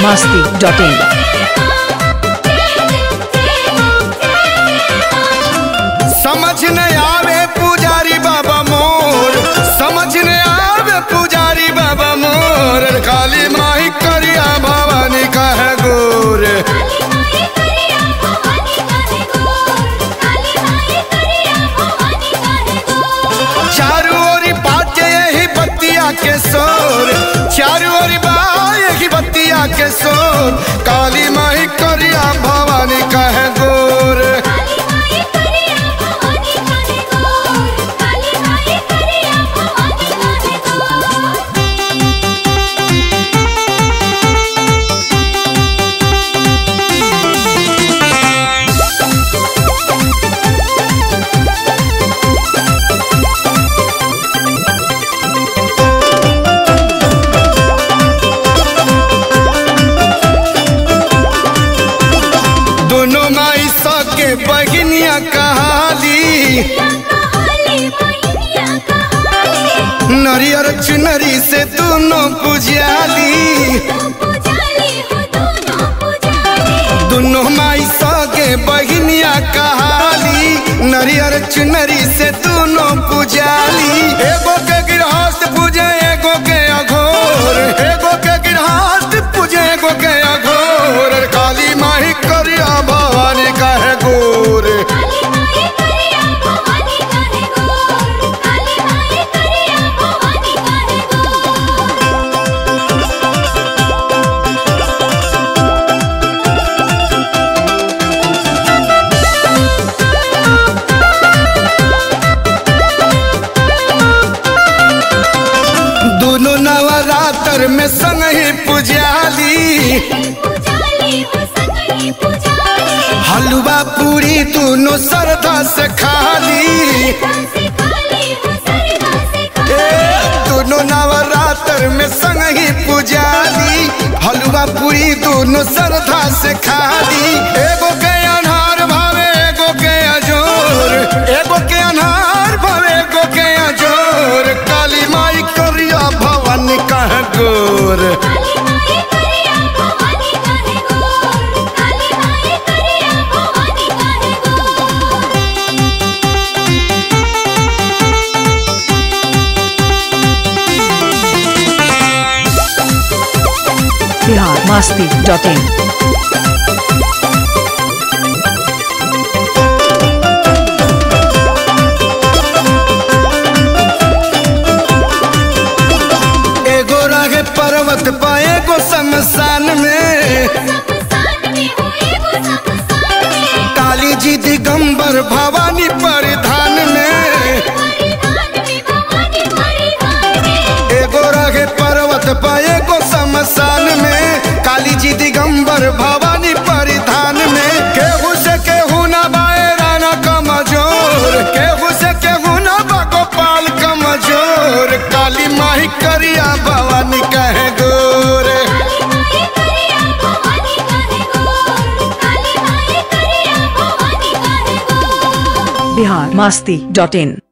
masti.in. समझ न आवे पुजारी बाबा मोर समझ न आवे पुजारी बाबा मोर काली माही करिया भवानी कहे गोर चारू ओरी बाजे यही बत्तिया के शोर चारू ओरी बा यही बत्तिया के शोर काली माही करिया भवानी कहे गोर दोनों माई सके बहनिया कहाली नरियर चुनरी से दोनों पुजाली दोनों माई सगे बहनिया कहाली नरियर चुनरी से दोनों पुजाली एगो के गृहस्थ पूजे एगो के अघोर एगो के गृहस्थ पूजे एगो के अघोर काली माही करिया भवानी कहे गोर दोनों नवरात्र में संग ही पुजाली हलवा पूरी दोनों श्रद्धा से खाली ए, दोनों नवरात्र में संग ही पुजाली हलवा पूरी दोनों श्रद्धा से खाली एगो के अनहार भावे एगो के अजोर एगो के अनहार भावे एगो के अजोर काली माई करिया भवन कह गोर Bihar masti.in. एगो रहे पर्वत पा एगो शमशान में काली जी दिगंबर भवानी परिधान में एगो रहे पर्वत पा एगो शमशान में काली जी दिगंबर भवानी परिधान में केहू से केहू न बाए राना कमजोर केहू से केहू न बा गोपाल कमजोर काली माही करिया भवानी कहे गोरे Bihar masti.in.